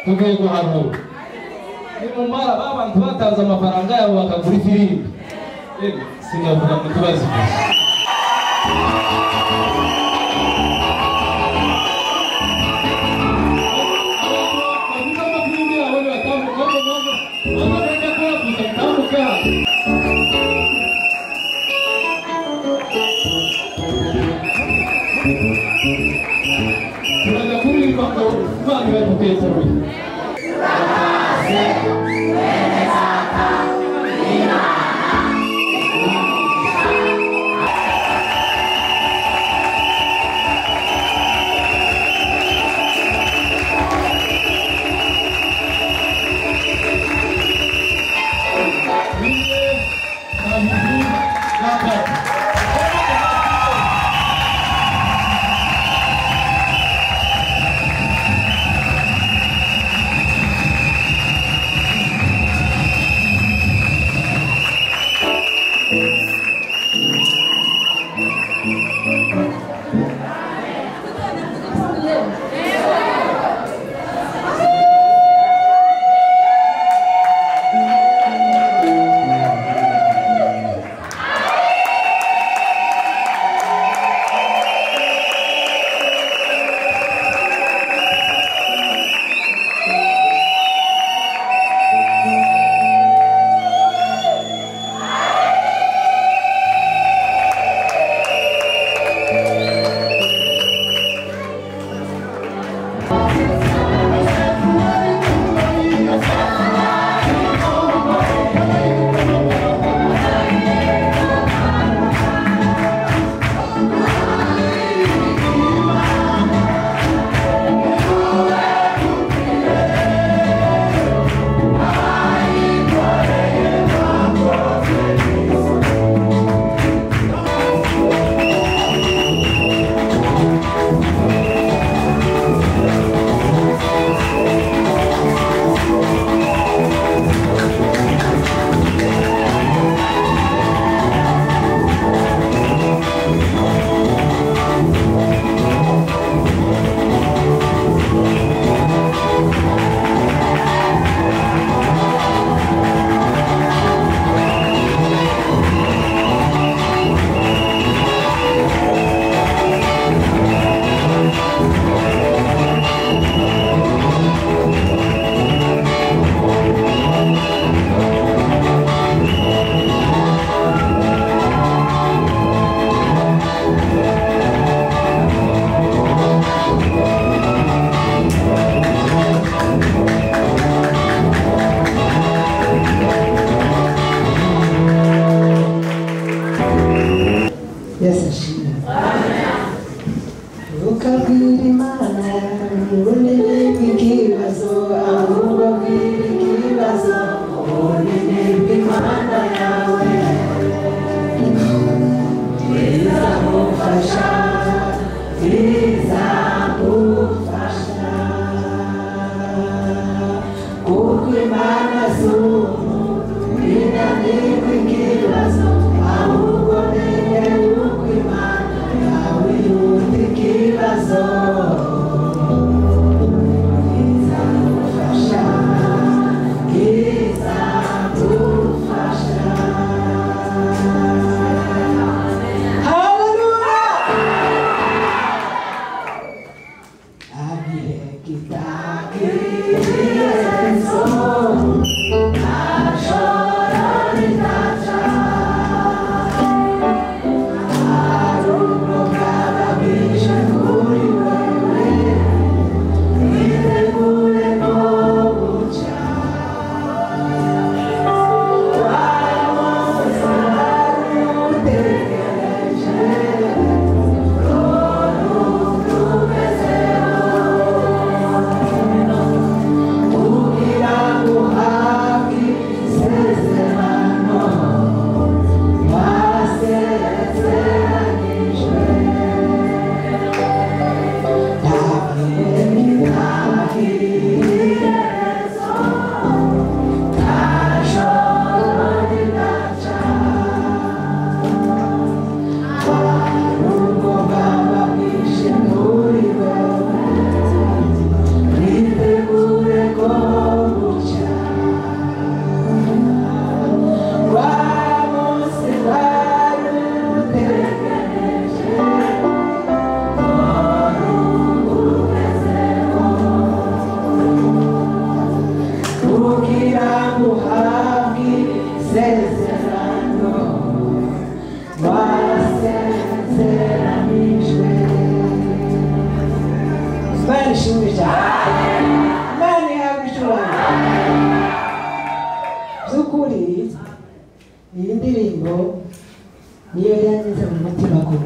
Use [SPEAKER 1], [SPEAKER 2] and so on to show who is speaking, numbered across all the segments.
[SPEAKER 1] urwego haruguru nimumara ba bantu batanze amafaranga yabo bakagura ifirimbi singavuga ngo tubazi gusa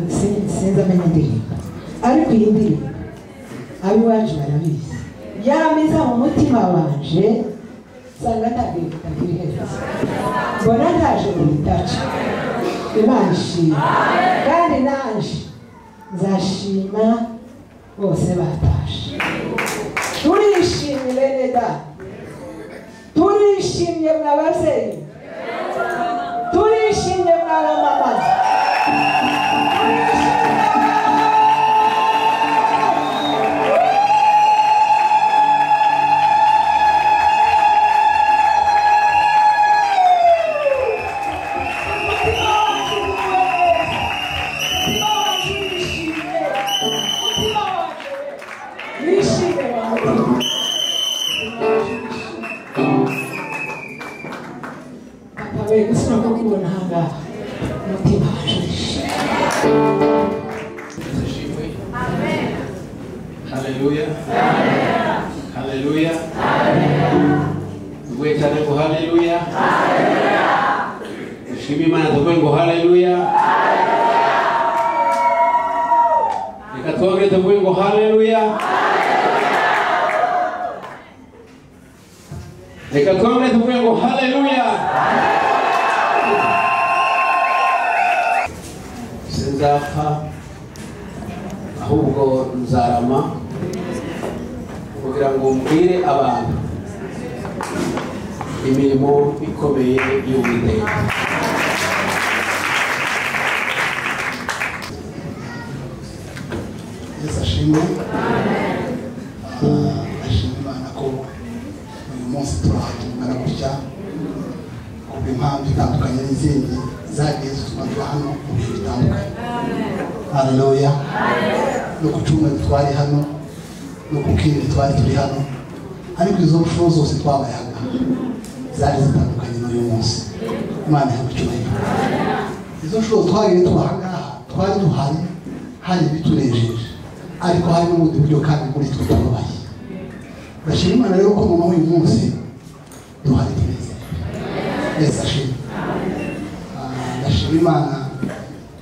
[SPEAKER 2] sinzi amenya indirimbo ariko iyi ndirimbo ab'iwacu barabizi yameza mu mutima wanje nsanga ntabwo itakiri heza mbona ntaje ngo bitace imana ishima kandi naje nzashima bose batashe turishimye bene data turishimye mwa babyeyi turishimye mwa bamama Bishimye ba mutima. akabaye gusa no kubona ahangaha umutima wajishe
[SPEAKER 3] Zishimwe. Haleluya. Haleluya. Mwetane ngo haleluya. Mushime Imana tuvuge ngo haleluya. Reka twongere tuvuge ngo haleluya. Reka twongere tuvuge ngo haleluya. sinzapfa ahubwo nzarama kugira ngo mbwire abantu imirimo ikomeye y'uwiteka
[SPEAKER 4] yesu ashimwe Ah, ashimwe imana ko uyu munsi turahatungana gutya ku bw'impamvu itandukanye n'izindi zagiye zituma tuba hano mu bihe bitandukanye haleluya no ku cyumweru twari hano no ku kindi twari turi hano ariko izo nshuro zose twabayaga zari zitandukanye n'uyu munsi imana yagucyubahiro izo nshuro twagiye tubahangaha twari duhari hari ibitunejeje ariko hari n'ubundi buryo kandi muri twe tubabaye ndashima imana rero ko mama uyu munsi duhari tunezerewe yesu ashima Ah, ndashima imana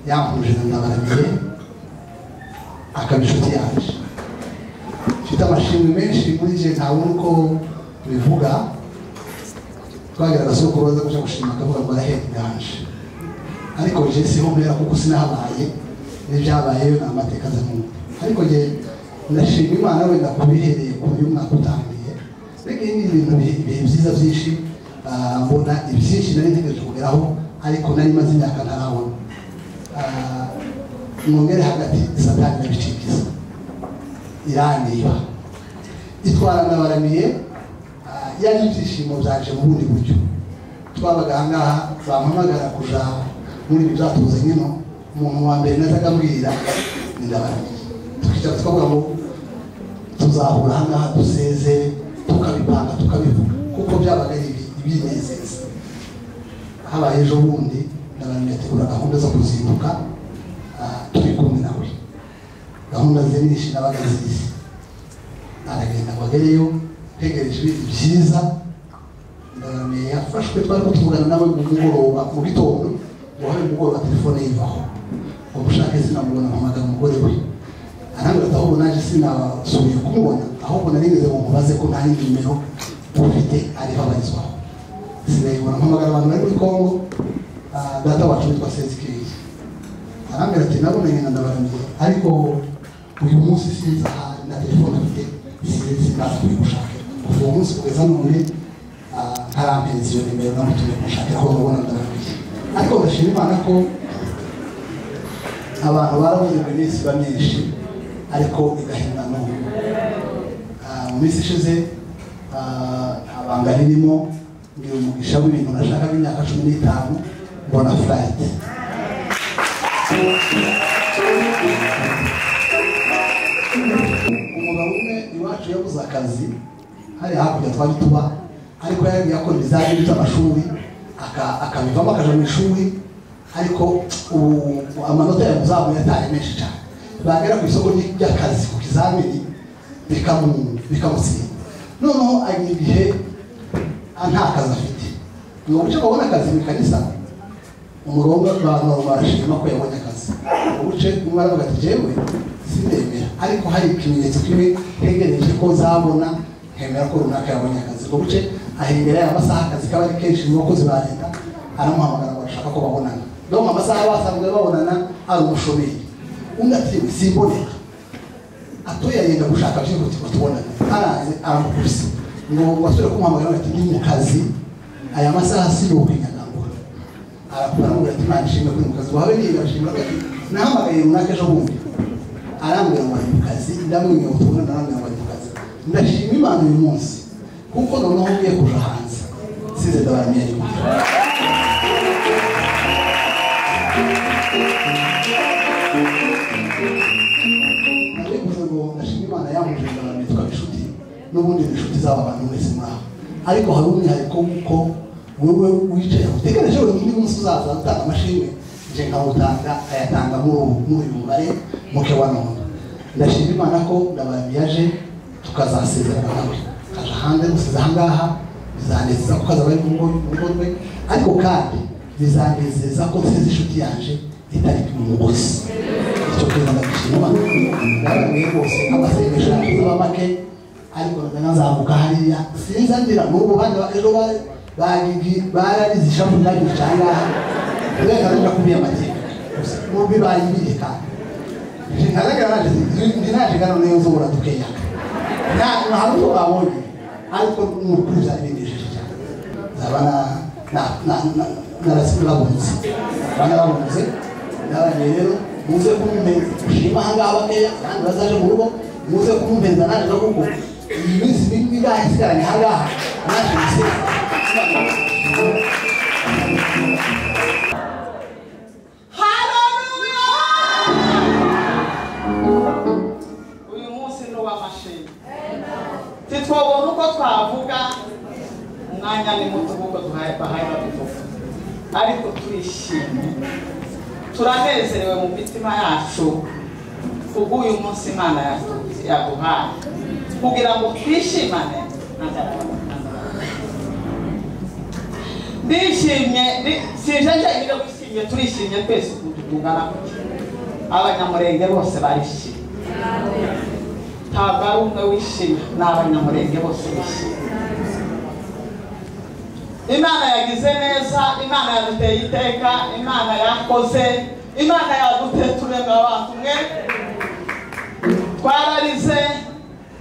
[SPEAKER 4] yankuruje na ndabaramiye akaba inshuti yaje mfite amashimwe menshi muri je ntabona uko bivuga twagerageza soko baza kuja gushima akavuga ngo arahera iganje ariko je siho mpera kuko sinahabaye n'ibyabayeyo ni amateka aza mu mutwe ariko je ndashima imana wenda kubihereye ku uyu mwaka utangiye mbega ibi ni ibintu bi- ibihe byiza byinshi Ah, mbona ibyinshi nari ntegereje kugeraho ariko nari maze imyaka ntarabona Ah, mwongere hagati satani ndabicikiza irandiba itwara ndabaramiye ah, yari ibyishimo byaje mu bundi buryo twabaga ahangaha bampamagara kuja muri ibi byatubuze nkino umuntu wa mbere nazaga mbwira ni ndabaramiye tukicara tukavuga ngo tuzahura ahangaha duseze tukabipanga tukabivuga kuko byabaga ari ibi- ibinezeza habaye ejo bundi ndabaramiye ategura gahunda zo kuzinduka ah, turi kumwe nawe gahunda ze nyinshi nabaga zizi aragenda ngo agereyo ntegereje ibindi byiza ndaramye yafashwe twari kutuvugana nawe mu mugoroba mu gitondo ngo habe mugoroba telefone yivaho ngo mushake sinamubona mpamagara umugore we arambwira ati ahubwo naje sinasubiye kumubona ahubwo narigeze ngo mubaze ko nta yindi nimero ufite ariho abarizwaho sinayibona mpamagara abantu bari muri kongo ah, data wacu witwa sezikeye arambwira ati nabonanye na ndabaramiye ariko uyu munsi sinzi ahari na telefone afite sinzi sindaza kuyigushaka kuva uwo munsi kugeza none ah, ntarampereza iyo nimero namutumye kumushakira aho mubona ndabaramiye ariko ndashima imana ko abantu barabuze ngo iminsi iba myinshi ariko igahenda n'ubu Ah, mu minsi ishize ah, abanga ririmo ngira umugisha w'ibintu nashakaga imyaka cumi n'itanu mbona furayiti umugabo umwe iwacu yabuze akazi hariya hakurya twari tuba ariko yari yakora ibizamini by'amashuri aka- akabivamo akaja mu ishuri ariko ubu amanota yamuzamuye atari menshi cyane bagera ku isoko ry- ry'akazi ku kizamini bikamu- bikamutsinda noneho agira igihe nta kazi afite ni uburyo babona akazi mu ikanisa umurombo abantu barashima ko yabonye akazi ubuce umwe aravuga ati jewe sindemera ariko hari ikimenyetso kimwe ntegereje ko zabona nkemera ko runaka yabonye akazi ubwo buce ahembera ya masaha akazi kaba ari kenshi mu bakozi ba leta aramuhamagara ngo arashaka ko babonana donc amasaha basanzwe babonana ari umushomeri undi ati simboneka atoya yenda gushaka byo ngo tubonane araze aramukubise ngo wasore kumuhamagara ati ni mu kazi aya masaha si wowe nyagangura aramubwira ati imana ishimwe kuri mu kazi wawe niba ashimira ati nahamagaye runaka ejo bundi arambwira ngo ari mu kazi ndamwenyura ubutumwa narambwira ngo ari mu kazi ndashima imana uyu munsi kuko noneho ngiye kuja hanze size ndabaramiye nyuma ndashima imana yamuje ndabaramiye tukaba inshuti n'ubundi ni inshuti z'aba bantu mwese muri aho ariko hari umwihariko kuko wowe wicaye utegereje buri undi munsi uzaza gutanga amashimwe nje nkawutanga ayatanga muri ubu muri uyu mubare muke wa none ndashima imana ko ndababi yaje tukazasezerana nawe kaje hanze gusiza ahangaha bizanezeza ko kazaba ari mu rugo mu rugo rwe ariko kandi bizanezeza ko nsize inshuti yanje itari mu mugozi icyo kintu ndagishima ndababi rwose amasengesho yanjye azaba make ariko nazamuka hariya sinzi andira n'ubu bandi ejo bararize ishami ryagica ahangaha uburenganzira ku biyamategeko mu bibaye ibireka ndi naje ngana niyo nzobora tukeyaka nta hari uko babonye ariko n'ukuri zaribindishije cyane zaba narasibirabunze banarabunze n'abanye rero muze kumumenya ushima ahangaha bakeya kandi bazaje mu rugo muze kumumenya naje no kuko iyi minsi mibi ngaha isigaranye ahangaha naje gusiga
[SPEAKER 5] uyu munsi ni uw'amashimwe titwabona uko twavuga umwanya ni muto kuko duhaye bahaye babivuga ariko turishimye turanezerewe mu mitima yacu kubw'uyu munsi imana yatu- yaduhaye kugira ngo twishimane ndishimye ndi- sinje njyenyine wishimye turishimye twese ukuntu tungana gutya abanyamurenge bose barishimye ntabwo ari umwe wishimye ni abanyamurenge bose bishimye imana yagize neza imana yaduteye iteka imana yakoze imana yaduteye turemera abantu mwe twararize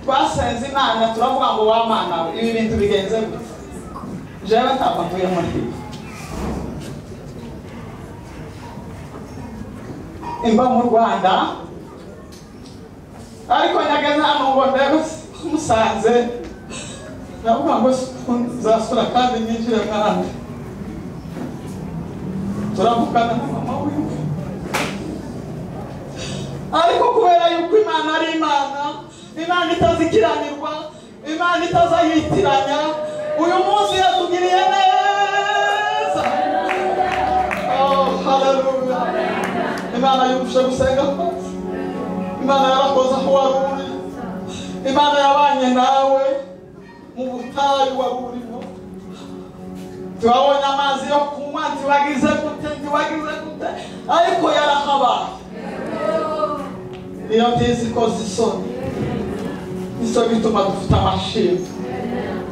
[SPEAKER 5] twasenze imana turavuga ngo wamana we ibi bintu bigenze gutya jewe ntabwo ntuye muri ibi imba mu rwanda ariko nyagaze hano ngo ndebe musanze ndavuga ngo nzasura kandi ninjire nk'ahandi turavugana na mama wiwe ariko kubera yuko imana ari imana imana itazikiranirwa imana itazayitiranya uyu munsi yatugiriye neza Oh, haleluya imana yumvise gusenga kwacu imana yarakoze aho wari uri imana yabanye nawe mu butayu wari urimo turabonye amazi yo kunywa ntiwagize gute ntiwagize gute ariko yarahabaye niyo mbizi ko zisoni nicyo bituma dufite amashimwe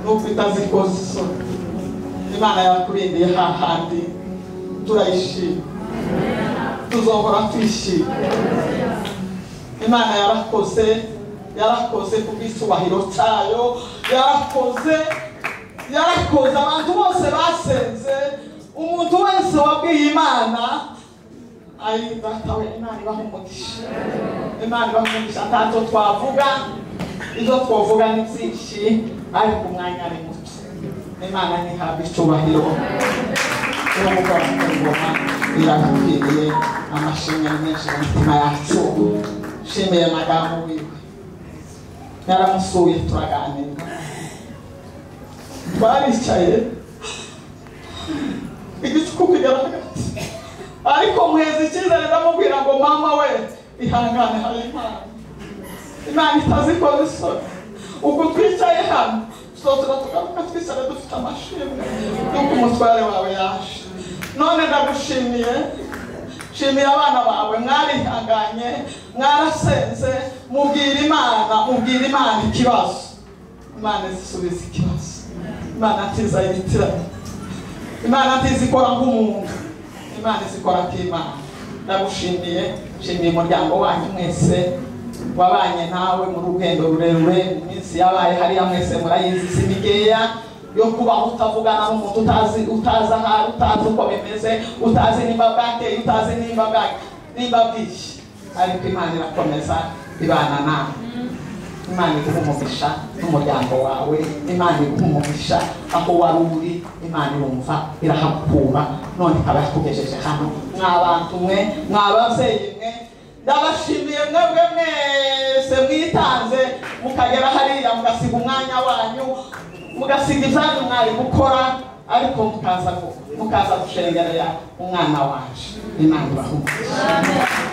[SPEAKER 5] nubwo itazi ko zisoni imana yakurindiye hahandi turayishima tuzahora twishima imana yarakoze yarakoze ku bw'icyubahiro cyayo yarakoze yarakoze abantu bose basenze umuntu wese wabwiye imana ari datawe imana ibaha umugisha imana ibaha umugisha ntacyo twavuga ibyo twavuga ni byinshi ariko umwanya ni muto imana ntihabwa icyubahiro uwo mugabo akabibona birakwiriye amashimwe ni menshi mu mitima yacu nshimiye amagambo wiwe naramusuye turaganira twaricaye igicuku kugera hagati ariko muheza icyizere ndamubwira ngo mama we ihangane hari imana imana itazikoze isoni ubwo twicaye hano tuzotura tugaruka twicara dufite amashimwe y'uko umutware wawe yaje none ndagushimiye shimira abana bawe mwarihanganye mwarasenze mubwira imana mubwira imana ikibazo imana izisubiza ikibazo imana ntiza yitiranye imana ntiza ikora nk'umuntu imana izikora nk'imana ndagushimiye shimiye umuryango wanyu mwese wabanye nawe mu rugendo rurerure mu minsi yabaye hariya mwese murayizi si mikeya yo kubaho utavugana n'umuntu utazi utazi ahari utazi uko bimeze utazi nimba bwateye utazi nimba bwa- nimba bwije ariko imana irakomeza ibana nawe imana iguha umugisha n'umuryango wawe imana iguha umugisha aho wari uri imana irumva irahakura none ikaba yakugejeje hano mwa bantu mwe mwa babyeyi mwe ndabashimiye mwebwe mwese mwitanze mukagera hariya mugasiga umwanya wanyu mugasiga ibyanyu mwari gukora ariko mukaza gu- mukaza gushengerera umwana wacu imana ibaha umugisha